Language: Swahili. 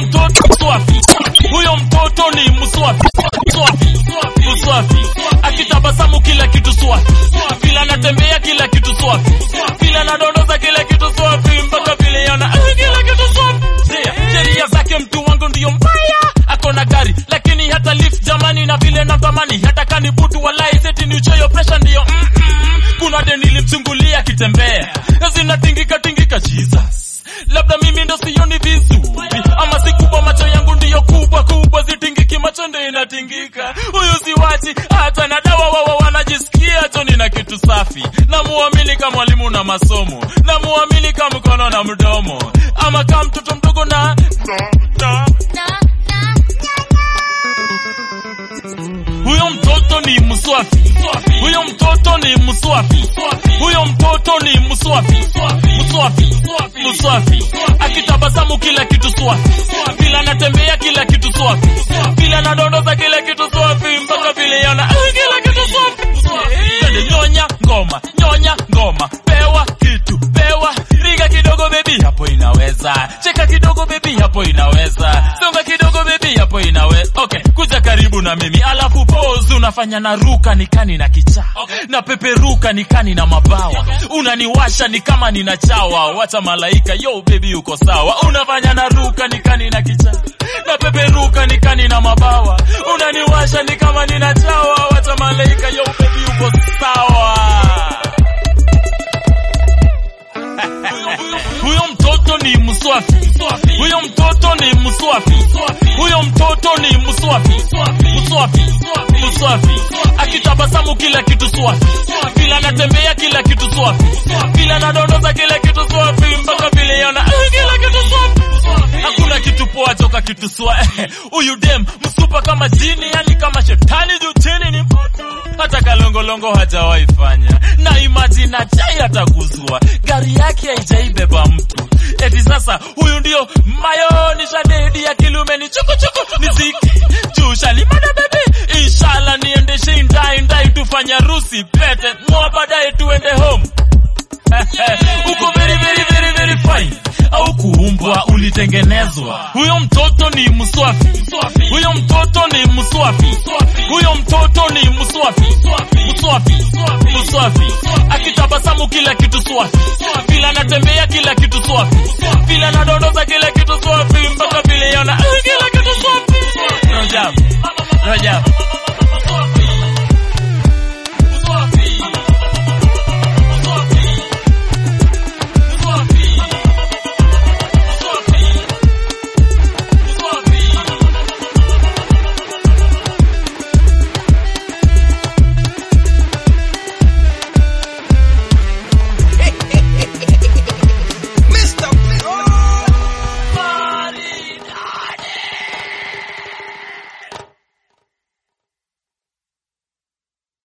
mtoto mswafi, huyo mtoto ni mswafi, mswafi, mswafi. Akitabasamu kila kitu swafi, vile anatembea kila kitu swafi, vile anadondoza kila kitu swafi, mpaka vile yana eh, kila kitu swafi. Yeah, Sheria zake mtu wangu ndiyo mbaya, ako na gari lakini hata lift jamani, na vile natamani hata kani butu walai seti ni uchoyo pressure ndiyo mm -mm. Kuna deni nilimchungulia akitembea zinatingika tingika Jesus labda mimi ndo sioni vizuri, ama si kubwa, macho yangu ndiyo kubwa kubwa, zitingiki, macho ndo inatingika. Huyu siwachi hata na dawa, wawa wanajisikia choni na kitu safi. Namuamini kama mwalimu na masomo, namuamini kama mkono na mdomo, ama kama mtoto mdogo na na huyo mtoto ni mswafi, huyo mtoto ni mswafi, huyo mtoto ni mswafi, mswafi, mswafi. Akitabasamu kila kitu swafi, vile anatembea kila kitu swafi, vile anadondoza kila kitu swafi, mpaka vile yana eh, kila kitu swafi. Twende nyonya ngoma, nyonya ngoma, pewa kitu, pewa riga kidogo baby, hapo inaweza. Cheka kidogo baby, hapo inaweza. Songa kidogo baby, hapo inaweza. Okay, kuja karibu na mimi, alafu pose unafanya na ruka nikani na kichaa na peperuka nikani na mabawa, unaniwasha ni kama nina chawa. Wacha malaika, yo baby, uko sawa. Unafanya na ruka nikani na kichaa na peperuka nikani na mabawa, unaniwasha ni kama nina chawa. Wacha malaika, yo baby, uko sawa. Huyo mtoto ni mswafi, huyo mtoto ni mswafi, huyo mtoto ni mswafi, mswafi, mswafi. Akitabasamu kila kitu swafi, vile anatembea kila kitu swafi, vile anadondoza kila kitu swafi, mpaka vile yana eh, kila kitu swafi. Hakuna kitu poa toka kitu swa huyu dem msupa kama jini, yani kama shetani juu chini ni moto. Hata kalongolongo hajawahi fanya na imagine ajai ataguzwa gari yake haijaibeba mtu eti sasa huyu ndio mayonisha dedi ya kilume ni chukuchuku niziki juu shalimada bebe inshallah niendeshe ndai ndai tufanya harusi pete mwa baadaye tuende home uko very very very very fine au kuumbwa ulitengenezwa. Huyo mtoto ni mswafi, huyo mtoto ni mswafi, huyo mtoto ni mswafi, mswafi, mswafi. Akitabasamu kila kitu swafi, vile anatembea kila kitu swafi,